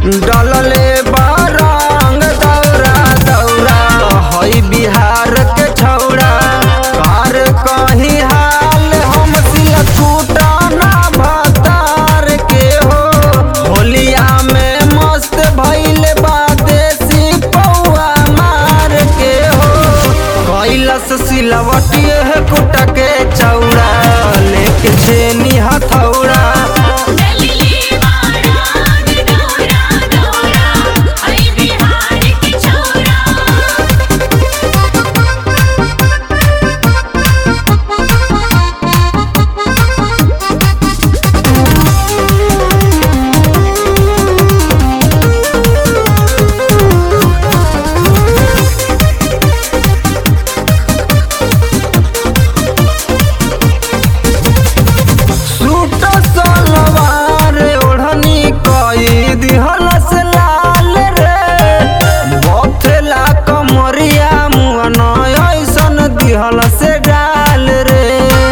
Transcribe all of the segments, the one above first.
डलले बारंग दौरा दौरा हई बिहार के छौड़ा कार कहीं हाल हम सिलकुटा ना भतार के हो होलिया में मस्त भइल बा देसी पौआ मार के हो कैलस सिलवटिए कुट के चौड़ा लेके छेनी हथौड़ा डलले बारात दौरा दौरा हई बिहार के छोरा सूट सलवार ओढ़नी कई दिहल से लाल रे बथेला कमरिया मुअन ऐसन दिहल से डाल रे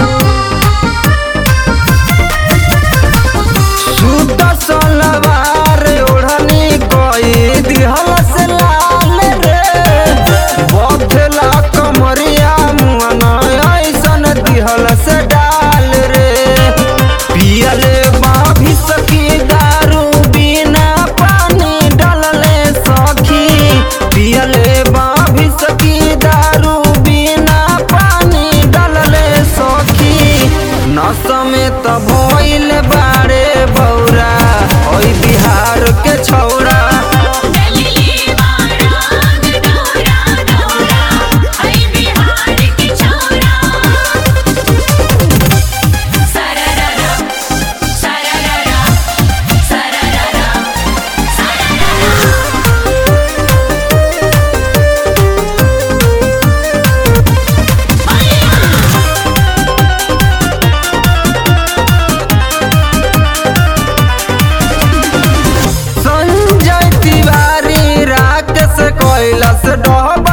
सूट सलवार ओढ़नी कई दिहल से लाल रे बथेला कमरिया मुअन ऐसन दिहल से डाल रे पियले बाभी सखी दारू बिना पानी डलले सखी पियले बाभी सखी दारू बिना पानी डलले सखी नस में त भइल बारे बौरा ओइ बिहार के छौरा डलले बारात दौरा दौरा हई बिहार के छोरा सरररा सरररा सरररा संजय तिवारी राकेश कैलस डहबा